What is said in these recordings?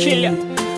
Killer.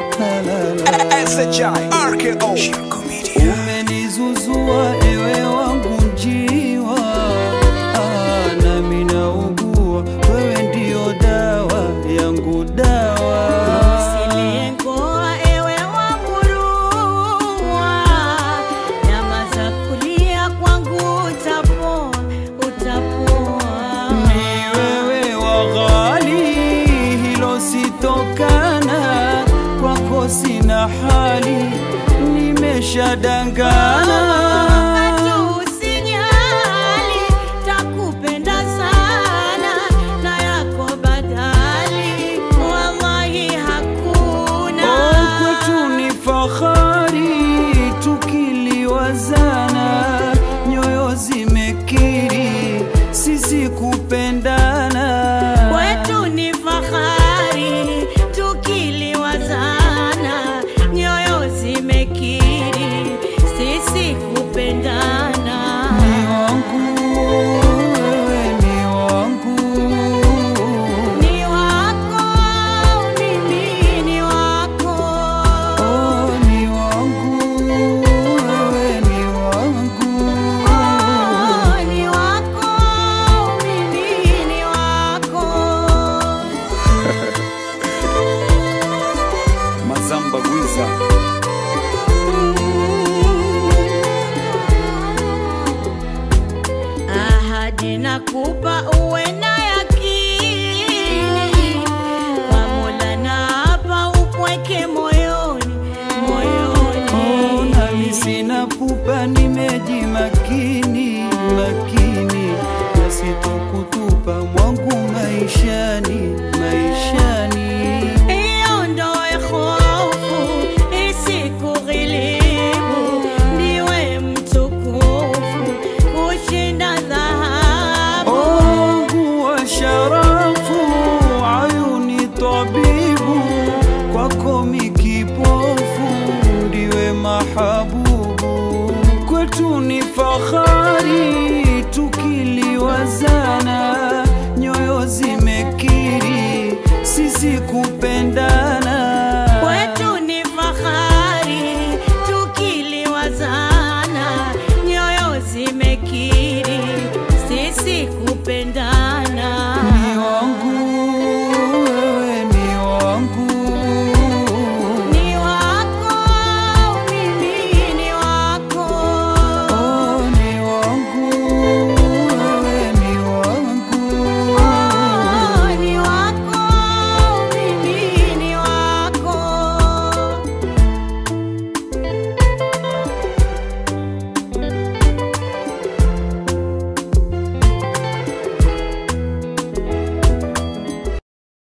SHI RKO Shirko Media. Umenizuzua ewe wangu njiwa, ah, nami naugua, wewe ndio dawa yangu, dawa Usiliengoa ewe wamurua, nyama za kulia kwangu utapoa, utapoa. ni wewe wa ghali, hilo sitokana kwako, sina hali, nimeshadangana Katu usijali, takupenda sana na yako badali, wallahi hakuna. Oh, kwetu ni fahari tukiliwazana, nyoyo zimekiri sisi kupendana. Kwetu ni fahari tukiliwazana, nyoyo zimekiri sisi kupendana. Ni wangu wewe, ni wangu Ni wako mimi, ni wako oh, ni wangu wewe, ni wangu Oh, ni wako mimi, ni wako Mazamba Gwiza. ahadi nakupa uwe na yakini kwa Mola na hapa upweke moyoni moyoni Oh, nami sina pupa, nimejimakini makini, na sitokutupa mwangu maishani.